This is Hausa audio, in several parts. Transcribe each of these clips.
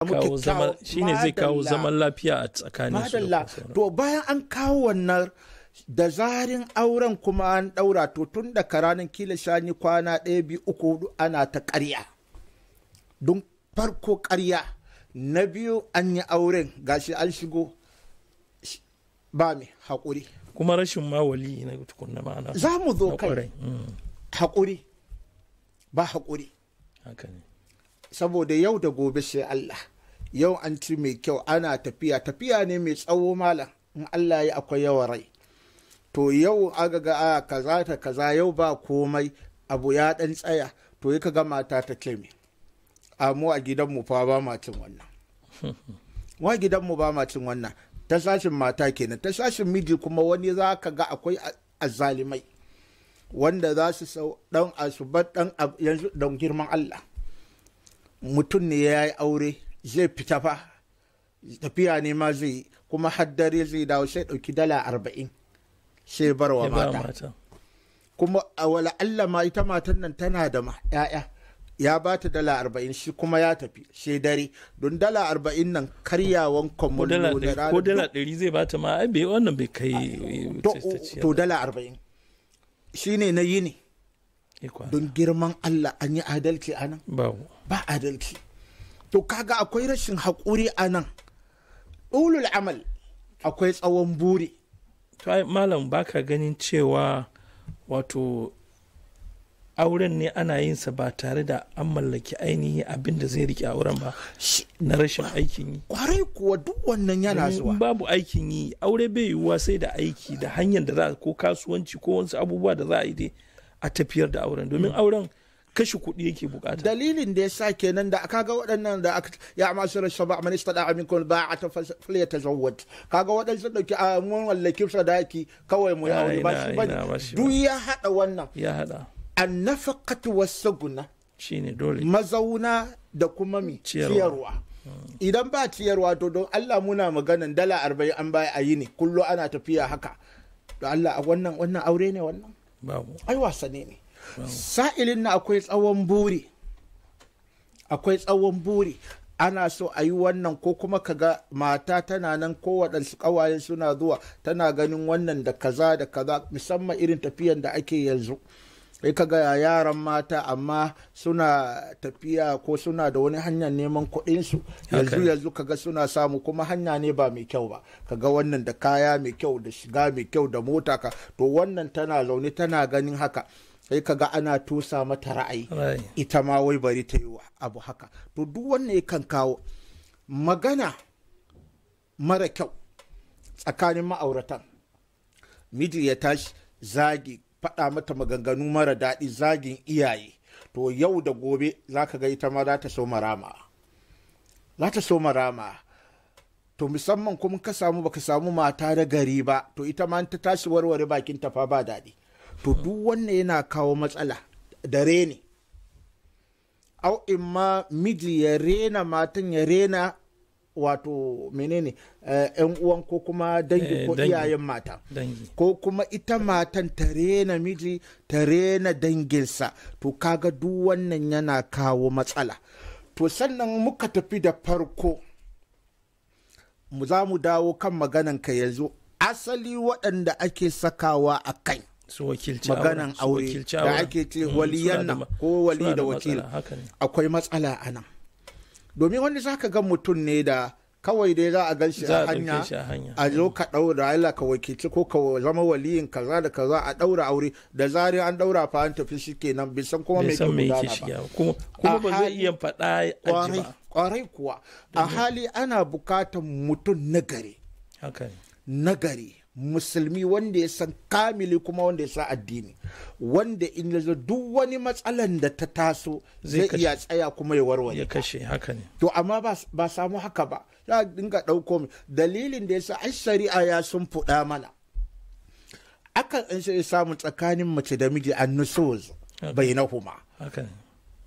kawo zaman kyakkyawa- shine zai kawo madalla. zaman lafiya a tsakanin su da madalla kuma sauran. to bayan an kawo wannan da zarin auren kuma an daura to tun da karanin kila shani kwana ɗaya biyu uku hudu ana ta ƙarya don farko ƙarya na biyu an yi auren gashi an shigo sh- ba mai haƙuri kuma rashin ma wali na tukunna ma'ana za mu zo na kai kwarai Mm, haƙuri ba haƙuri haka ne saboda yau da gobe sai Allah yau an ci mai kyau ana tafiya tafiya ne mai tsawo malam in Allah ya akwai yawan rai to yau aga ga a kaza ta kaza yau ba komai abu ya dan tsaya to ya ga mata ta ce me a mu a gidanmu fa ba ma cin wannan wa gidanmu ba ma cin wannan ta sashin mata kenan ta sashin miji kuma wani za ka ga akwai a- azzalimai wanda za su sau dan asubar dan ab- yanzu don girman Allah mutum ne ya yi aure zai fita fa tafiya ne ma zai yi kuma haddare zai dawo sai ɗauki dala arba'in sai bar wa ya ba mata mata kuma a wala Allah ma ita matan nan tana da ma ya'ya ya ba ta dala arba'in shi kuma ya tafi sai dare don dala arba'in nan karyawan ko dala kwamallo na ɗari- ko dala ɗari zai bata ma ai bai wannan bai kai to, ta ciyar to da- dala arba'in shi ne na yini ikon. don girman Allah an yi adalci a nan babu ba adalci to kaga akwai rashin haƙuri a nan ulul amal akwai tsawon buri to ai malam baka ganin cewa wato auren ne ana yin sa ba tare da an mallaki ainihi abin da zai rike auren ba Shi- na rashin aikin yi kwarai kuwa duk wannan yana Domin in zuwa babu aikin yi aure bai yiwuwa sai da aiki da hanyar da za a ko kasuwanci ko wasu abubuwa da za a yi dai a tafiyar da auren domin auren kashe kuɗi yake bukata dalilin da ya sa kenan da kaga waɗannan da aka ya masu rashin ba man istada aminkum ba'ata falyatazawwaj kaga waɗansu dauki a mun wallaki sadaki kawai mu ya aure ba shi Ina- ina- ba bane shi duk ya hada wannan ya hada annafaqatu wasaguna shine dole mazauna da kuma mi Ciyarwa. ciyarwa idan ba ciyarwa to don Allah muna maganan dala arba'in an baya a yi ne kullu ana tafiya haka da Allah a wannan wannan aure ne wannan babu ai wasanni ne sa'ilin na akwai tsawon buri akwai tsawon buri ana so a yi wannan ko kuma kaga mata tana nan ko waɗansu ƙawaye suna zuwa tana ganin wannan da kaza da kaza musamman irin tafiyan da ake yanzu sai kaga yaran mata amma suna tafiya ko suna da wani hanyar neman kuɗinsu yanzu Haka ne. yanzu kaga suna samu kuma hanya ne ba mai kyau ba kaga wannan da kaya mai kyau da shiga mai kyau da mota ka to wannan tana zaune tana ganin haka sai kaga ana tusa mata ra'ayi Rai. ita ma wai bari ta yi wa abu haka to duk wannan yakan kawo magana mara kyau tsakanin ma'auratan miji ya tashi zagi faɗa mata maganganu mara daɗi zagin iyaye to yau da gobe za ka ga ita ma za ta so marama za ta so marama to musamman kuma ka samu baka samu mata da gari ba to ita ma in ta tashi warware bakin ta fa ba daɗi to duk wannan yana kawo matsala da reni au in ma miji ya rena matan ya rena wato menene eh, yan uwan ko kuma dangi Eh, ko dangi. iyayen mata dangi ko kuma ita matan ta rena miji ta rena danginsa to kaga duk wannan yana kawo matsala to sannan muka tafi da farko mu za mu dawo kan maganan ka yanzu asali waɗanda ake sakawa a kai su wakilci maganan auren, su aure wakilci da auren. ake ce Mm, waliyan suna da nan ma- ko wali suna da matsala, wakil haka ne akwai matsala a nan domin wani za ka ga mutum ne da kawai dai za a gan shi za a a hanya ɗauke shi a hanya a zo ka ɗaura Allah ka wakilci ko ka zama waliyin kaza da kaza a ɗaura aure da zari an ɗaura fa an tafi shi kenan bai san kuma bai me ke san me yake gudana ba shiga ba. kuma kuma A ba zai hali- iya faɗa a ji kwarai ba kwarai kuwa a hali ana bukatar mutum nagari haka ne nagari musulmi wanda ya san kamili kuma wanda ya san addini wanda in ya zo duk wani matsalan da ta taso Zai zai kashe. kashe. iya tsaya kuma ya warware ya kashe haka ne to amma ba ba samu haka ba za a dinga ɗauko mu dalilin da yasa ai shari'a ya sun fuɗa mana akan an sai samu tsakanin mace da miji an nusus Okay. bainahuma haka ne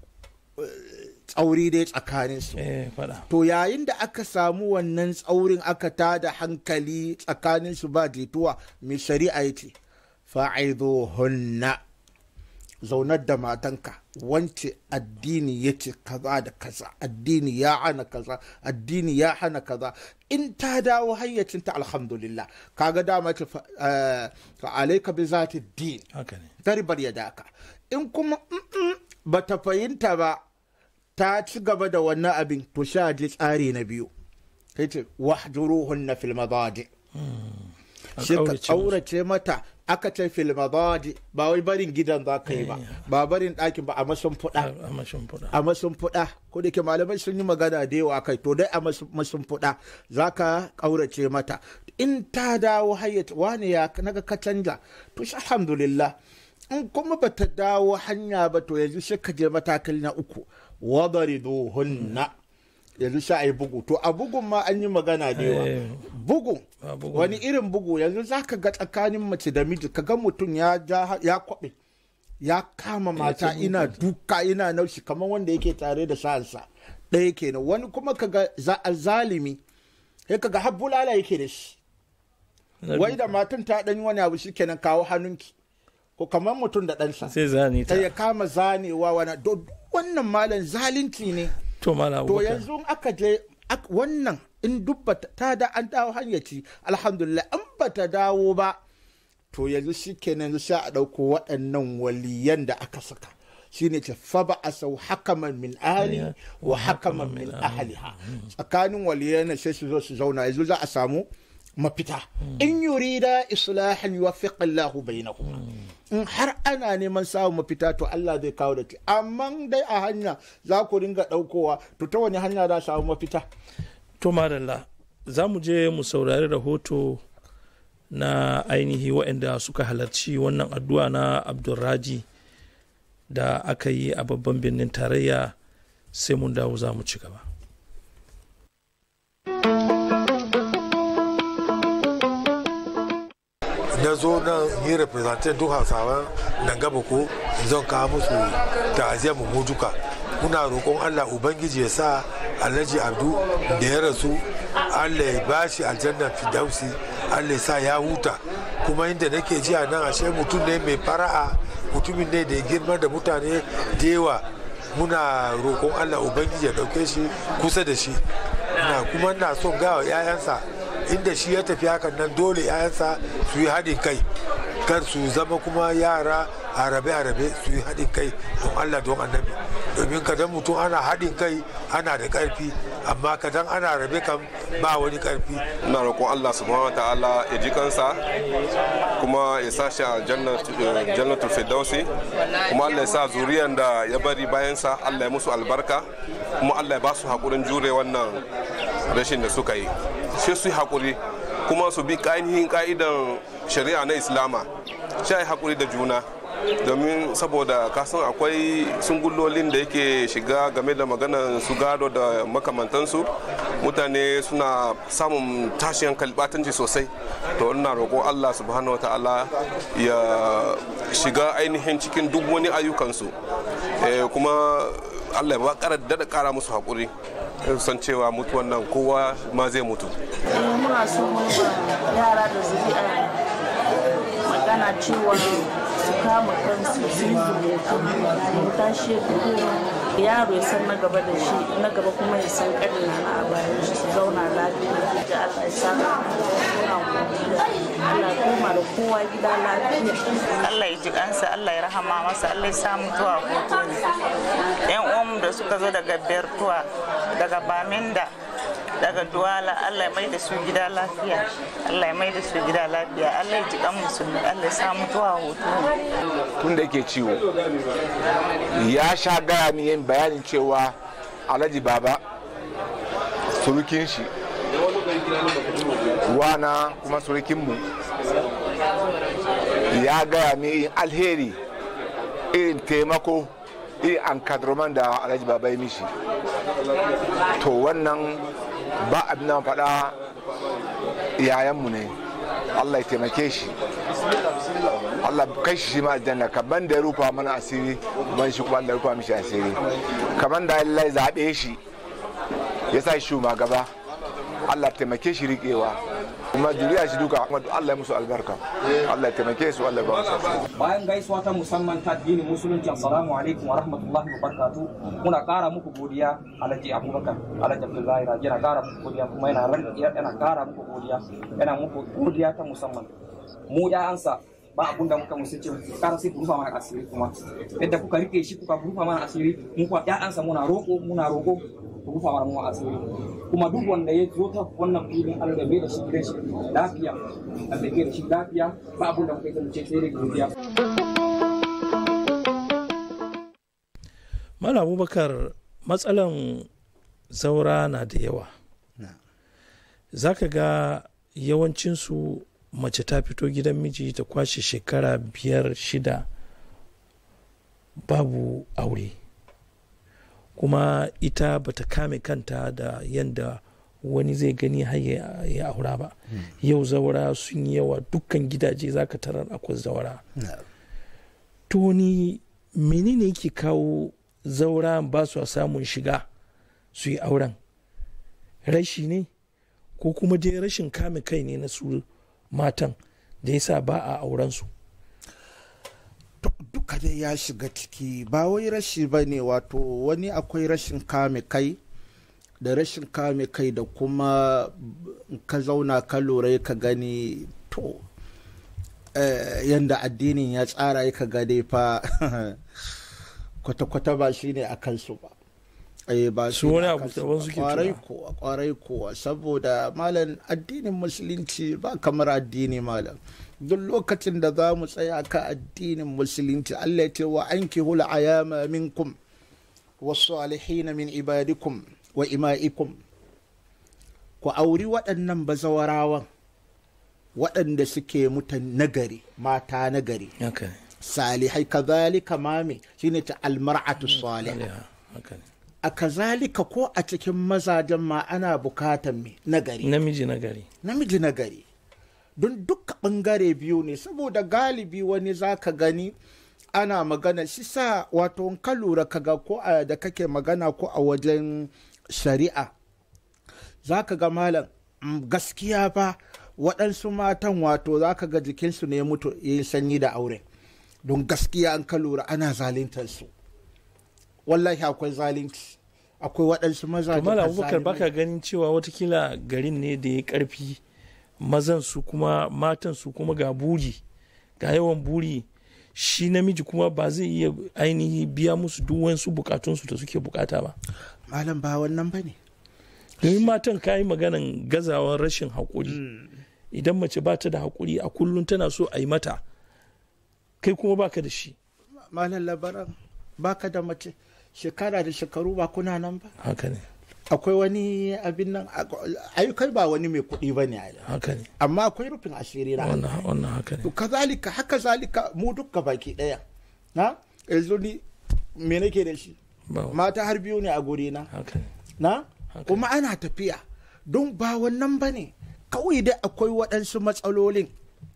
tsauri dai tsakanin su eh faɗa to yayin da aka samu wannan tsaurin aka tada hankali tsakanin su ba jituwa mai shari'a ya ce hunna zaunar da matanka wance addini ya ce kaza da kaza addini ya hana kaza addini ya hana kaza in ta dawo hayyacinta alhamdulillah kaga dama ce fa alaika bi zati din haka ne tarbar ya daka in kuma ba ta fahimta ba ta ci gaba da wannan abin to sha ji tsari na biyu sai ce wahjuruhunna fil madaji shi ka tsaurace mata aka ce fil madaji ba wai barin gidan za ka yi ba ba barin ɗakin ba a masun fuɗa a mashin fuda a masun fuɗa ko da ke malamai sun yi magana da yawa kai to dai a masun fuɗa za ka ƙaurace mata in ta dawo hayyata wani ya naga ka canja to shi alhamdulillah in kuma ba ta dawo hanya ba to yanzu sai ka je matakali na uku wadariduhunna yanzu sha yi bugu to a bugun ma an yi magana da yawa Eh. bugu A bugu. wani irin bugu yanzu za ka ga tsakanin mace da miji ka ga mutum ya ja ya kwaɓe ya kama mata ina duka ina naushi kamar wanda yake tare da sa'ansa ɗaya kenan wani kuma ka ga za- zalimi sai ka ga har bulala yake da shi wai da matan ta ɗan yi wani abu shi kenan kawo hannunki ko kamar mutum da ɗansa sai zani ta sai ya kama zanewa wani do- wannan malam zalunci ne to mala to abubakar yanzu in aka je ak- wannan in duk bata- ta da an dawo hanyaci alhamdulillah in ba ta dawo ba to yanzu shi kenan yanzu sha a ɗauko waɗannan waliyan da aka saka shine ce fa ba a sau hakaman min ahli wa hakaman min ahliha tsakanin waliyan nan sai su zo su zauna yanzu za a samu mafita in yurida islahan yuwaffiq Allahu bainahuma in har ana neman samun mafita to Allah zai kawo da ci amma dai a hanya za ku ringa ɗaukowa to ta wani hanya za a samu mafita to madalla za mu je mu saurari rahoto na ainihi waɗanda suka halarci wannan addu'a na abdulraji da aka yi a babban birnin tarayya sai mun dawo za mu ci gaba na zo nan yi representant duk hausawan nan gaba ko zan kawo musu ta'aziyar mu duka muna roƙon allah ubangiji ya sa alhaji abdu da ya rasu allah ya bashi aljannan fidausi allah ya sa ya huta kuma inda nake ji a nan ashe mutum ne mai fara'a mutumin ne da ya girma da mutane da yawa muna roƙon allah ubangiji ya ɗauke shi kusa da shi na kuma na son gawa 'ya'yansa inda shi ya tafi hakan nan dole 'ya'yansa su yi haɗin kai kar su zama kuma yara harabe-harabe su yi haɗin kai don allah don annabi domin kadan mutum ana haɗin kai ana da ƙarfi amma kadan ana rabe kam ba wani ƙarfi ina roƙon Allah subhanahu wa ta'ala ya ji kansa kuma ya sa shi a jannatul firdausi kuma Allah ya sa zuriyan da ya bari bayansa Allah ya musu albarka kuma Allah ya ba su haƙurin jure wannan rashin da suka yi sai su yi haƙuri kuma su bi ainihin ka'idan shari'a na islama sai haƙuri da juna domin saboda kasan akwai sungullolin da yake shiga game da maganar su gado da makamantansu mutane suna samun tashin kalbatanci sosai to ina roƙon allah subhanahu wa ta'ala ya shiga ainihin cikin duk wani ayyukansu kuma allah ya ba daɗa ƙara musu haƙuri san cewa mutuwan nan kowa ma zai mutu muna so yara da zuri'a magana cewa su kama kansu su yi zubutu mu tashi yaro ya san na gaba da shi na gaba kuma ya san ƙarni na a bayan shi su zauna lafiya da Allah ya sa Allah koma da kowa gida lafiya Allah ya ji kansa Allah ya rahama masa Allah ya sa mutuwa hoto ne yan uwanmu da suka zo daga Bertuwa daga Baminda daga duwala allah ya mai da su gida lafiya allah ya mai da su gida lafiya allah ya ji kan musulmi allah ya sa mutuwa hoto tun da yake ciwo ya sha gaya min yin bayanin cewa alhaji baba surukin shi wana kuma surukinmu ya gaya min yin alheri irin taimako irin an da alhaji baba ya mishi to wannan ba abin da faɗa yayanmu ne allah ya taimake shi allah kai shi ma aljanna kaban da ya rufa mana asiri ban shi kuma allah ya rufa mishi asiri kaban da allah ya zaɓe shi ya sa shi gaba allah taimake shi riƙewa kuma juriya shi duka kuma Allah ya musu albarka Allah ya taimake su Allah ya ba su bayan gaisuwa ta musamman ta addinin musulunci assalamu alaikum wa rahmatullahi wa barakatu muna kara muku godiya alhaji abubakar alhaji abdullahi raji yana kara muku godiya kuma yana ran yana kara muku godiya yana muku godiya ta musamman mu ya'ansa ba abun da muka musu ce kara sai ku rufa mana asiri kuma yadda kuka rike shi kuka rufa mana asiri mu kuma ya'ansa muna roko muna roko ku rufa mana mu asiri kuma duk wanda ya zo ta wannan filin Allah bai da shi gidan shi lafiya Allah bai da shi lafiya ba abun da muka yi ce sai dai godiya Mala Abubakar matsalan zaura na da yawa. Za ka ga yawancinsu mace ta fito gidan miji ta kwashe shekara biyar shida babu aure. Kuma ita bata kame kanta da yanda wani zai gani har ya ya aura ba. Yau zaura sun yi yawa dukkan gidaje za ka tarar akwai zaura. To ni menene yake kawo zaura ba su samun shiga su yi auren rashi ne ko kuma dai rashin kame kai ne na su matan da yasa ba a auren su To, duka dai ya shiga ciki ba wai rashi ba ne wato wani akwai rashin kame kai da rashin kame kai da kuma in ka zauna ka lura ka gani to eh, yanda addinin ya tsara ka gade fa kwata-kwata ba shi ne a kansu ba eh ba Su shi ne wani a abu kansu daban ba. suke kwarai tunawa. kuwa kwarai kuwa saboda malam addinin musulunci ba kamar addini malam duk lokacin da za mu tsaya ka addinin musulunci Allah ya ce wa anki hula ayama minkum wasu alihina min ibadikum wa ima'ikum ku auri waɗannan bazawarawan waɗanda suke mutan nagari mata nagari haka ne salihai kazalika mame shine ta almar'atu salihah Aliha, haka ne a kazalika ko a cikin mazajen ma ana bukatan me nagari namiji na gari namiji nagari don duka bangare biyu ne saboda galibi wani zaka gani ana magana shi sa wato in ka lura kaga ko a da kake magana ko a wajen shari'a zaka ga malam mm, gaskiya ba waɗansu matan wato zaka ga jikinsu ne ya mutu yin sanyi da aure don gaskiya an ka lura ana zaluntar su wallahi akwai zalunci akwai waɗansu maza to mala abubakar baka ganin cewa watakila garin ne da ya karfi mazan su kuma matan su kuma ga buri ga yawan buri shi namiji kuma ba zai iya ainihi biya musu duk wasu bukatunsu da suke bukata ba malam ba wannan ba ne domin matan ka yi maganan gazawar rashin haƙuri idan mace ba ta da haƙuri a kullum tana so a yi mata kai kuma baka da shi malam labaran baka da mace shekara da shekaru ba kuna nan ba haka ne akwai wani abin nan ayyukai ba wani mai kuɗi ba ne haka ne amma akwai rufin asiri na wannan Allah. wannan haka ne to kazalika haka zalika mu dukka baki ɗaya na yanzu ni me nake da shi ba mata har biyu ne a guri na haka ne na Haka. kuma ana tafiya don ba wannan ba ne kawai dai akwai waɗansu matsalolin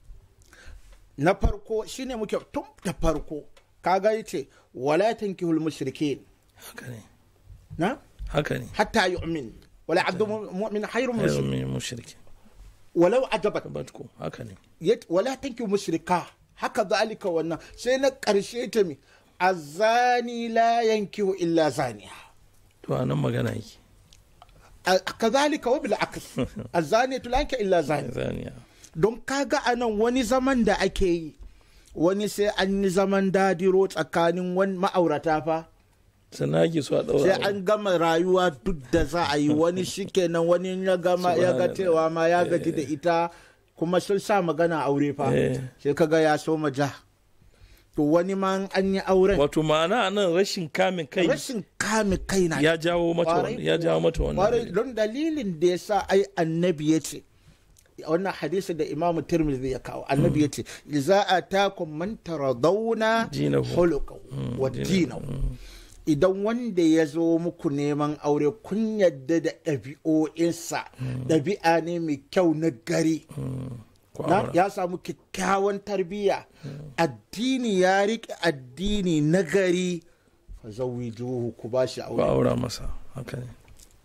na farko shine muke tun da farko kaga yace wala tankihul mushrikin haka ne na haka ne hatta yu'min wala abdu mu'min khairun min ayyun mushrik min mushriki walau ajabat batko haka ne Yat- wala tankihu mushrika haka zalika wannan sai na karshe ta mi azani la yankihu illa zaniya to anan magana yake A- kazalika wa bil aks azani la yankihu illa zaniya zaniya don kaga a nan wani zaman da ake yi wani sai an yi zaman dadiro tsakanin wani ma'aurata fa sannan ake so a sai ɗaura an gama rayuwa duk da za a yi wani shikenan wani ya gama ya ga Subhanallah. cewa ma ya gaji da ita kuma sun sa magana aure fa Eh. sai kaga ya so ja to wani ma an yi auren wato ma'ana nan rashin kamin kai rashin kame kai na ya jawo mata Kwarai wannan ya kuwa. jawo mata Kwarai, wannan don dalilin da ya sa ai annabi ya ce wannan hadisi da imamu tirmidhi ya kawo annabi ya ce za a takun man taradawna Dinahu. khuluquhu wa dinahu idan wanda ya zo muku neman aure kun yadda da ɗabi'o'insa ɗabi'a ne mai kyau na gari Ku na aura. ya samu kyakkyawan tarbiyya addini ya riƙe addini na gari fa zawwijuhu ku ba shi ku aure aura masa haka ne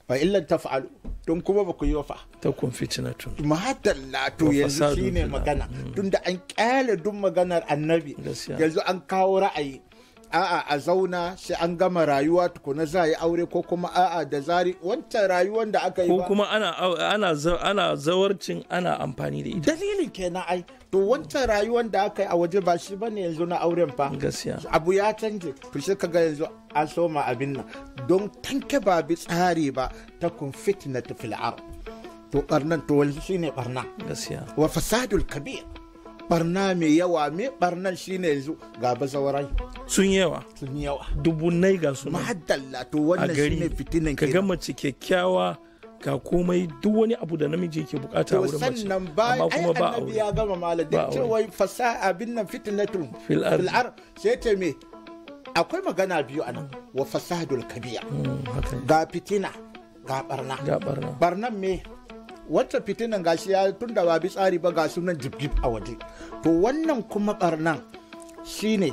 fa illan taf'alu don kuma ba ku yi fa ta kun fitinatun mahadalla to Wa yanzu fasadun shine fil magana tunda an kyale duk maganar annabi Gaskiya. yanzu an kawo ra'ayi a'a a zauna sai an gama rayuwa tukuna za a yi aure ko kuma a'a da zari wancan rayuwar da aka yi ko ba kuma ana ana za- ana zawarcin ana amfani da ita dalilin kenan ai to wancan rayuwar da aka yi a waje ba shi bane yanzu na auren fa gaskiya abu ya canje to sai kaga yanzu an soma abin nan don tanke ba bi tsari ba ta kun fitnatu fil ard to barnan to wani shine barna gaskiya wa fasadul kabir barna mai yawa me barnan shine yanzu ga bazawarai sun yawa sun yi yawa dubunnai ga su nan mahaddalla to a wannan gari shine fitinan ka ga kenan mace kyakkyawa ga komai duk wani abu da namiji yake bukata a to wurin mace sannan ba amma ai kuma ba annabi aure ya gama mala Ba da aure. cewa fasa abin nan fitnatul Fil ardi. fil ard sai ce me akwai magana biyu anan wa fasadul kabir Mm, haka ne. ga fitina ga barna ga barna barnan me wacce fitinan gashi ya tun da ba bi tsari ba ga sunan jibjib a waje to wannan kuma barnan shine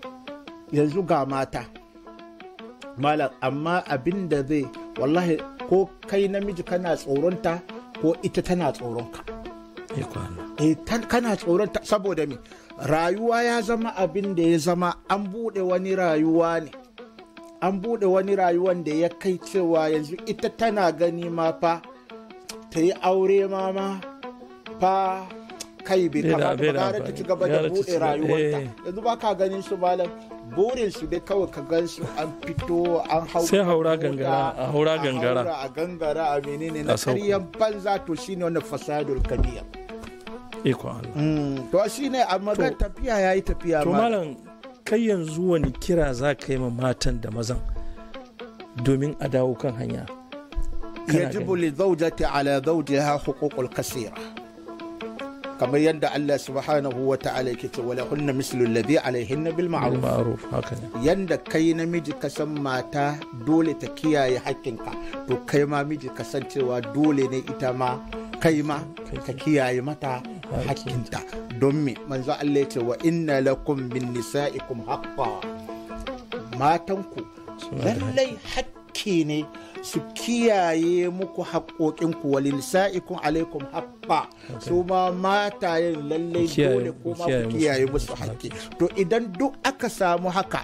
yanzu ga mata malam amma abin da zai wallahi ko kai namiji kana tsoronta ko ita tana tsoronka ya kwana eh tan- kana tsoronta saboda me rayuwa ya zama abin da ya zama an buɗe wani rayuwa ne an buɗe wani rayuwan da ya kai cewa yanzu ita tana gani ma fa ta yi aure ma ma fa kai bai Bai da- kamata bai ba da gara ta amfani. ci gaba da Gara ta ci buɗe gaba- rayuwarta eh. yanzu ba ka ganin su malam burin su dai kawai ka gan su an fito an hau Sai haura mota, gangara, a haura gangara. haura a gangara a menene na A sauko. karyan banza to shine wannan fasadul kabir iko Allah Mm, to shi ne a magan To- tafiya ya yi tafiya to ma malam kai yanzu wani kira za ka yi ma matan da mazan domin a dawo kan hanya kana yajibu gani. li zawjati ala zawjiha huququl kasira kamar yadda Allah subhanahu wa ta'ala yake ce wala hunna mislu alladhi alaihinna bil ma'ruf ma'ruf haka ne yanda kai namiji ka san mata dole ta kiyaye hakkinka to kai ma miji ka san cewa dole ne ita ma kai ma ka kiyaye mata hakkinta don me manzo Allah ya ce wa inna lakum bin nisa'ikum haqqan matanku Suna da lallai hakki ne su kiyaye muku haƙoƙinku walil sa'ikun alaikum haƙƙa su ma matayen lallai Ku kiyaye- dole ku kuma kiyaye ku musu kiyaye musu haƙƙi. haƙƙi to idan duk aka samu haka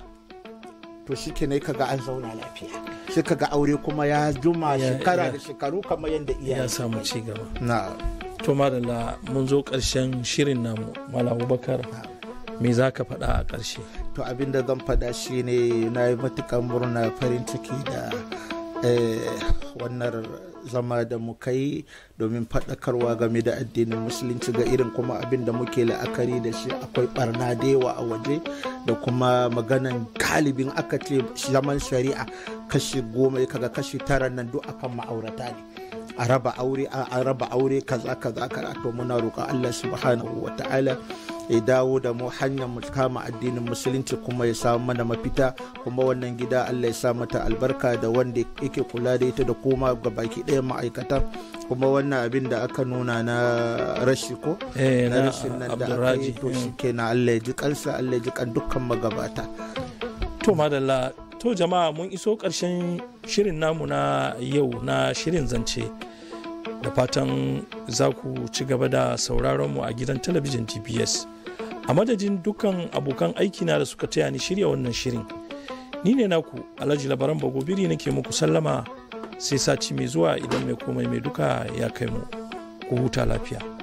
to shi ne kaga an zauna lafiya shi kaga aure kuma ya juma Ya- shekara ya- da shekaru kamar yadda ya iyaye samu ci gaba na to madalla mun zo ƙarshen shirin namu malam abubakar me za ka faɗa a ƙarshe to abin da zan faɗa shine na yi matuƙar murna farin ciki da eh, wannan zama da muka yi domin faɗakarwa game da addinin musulunci ga irin kuma abin da muke la'akari da shi akwai barna da yawa a waje da kuma maganan galibin aka ce zaman shari'a kashi goma kaga kashi tara nan duk akan ma'aurata ne a raba aure a raba aure kaza kaza kaza to muna roƙon Allah subhanahu wa ta'ala ya dawo da mu hanyar mu kama addinin musulunci kuma ya samu mana mafita kuma wannan gida Allah ya sa mata albarka da wanda yake kula da ita da koma ga baki ɗaya ma'aikata kuma wannan abin da aka nuna na rashi ko Eh, na na rashin nan da aka Abdulraji, yi to eh. shi kenan Allah ya ji kansa Allah ya ji kan dukkan magabata to madalla to jama'a mun iso ƙarshen shirin namu na yau na shirin zance da fatan za ku ci gaba da sauraron mu a gidan talabijin gps a madadin dukkan abokan aikina da suka taya ni shirya wannan shirin ni ne naku alhaji labaran bagobiri nake muku sallama sai sati mai zuwa idan mai komai mai duka ya kai mu ku huta lafiya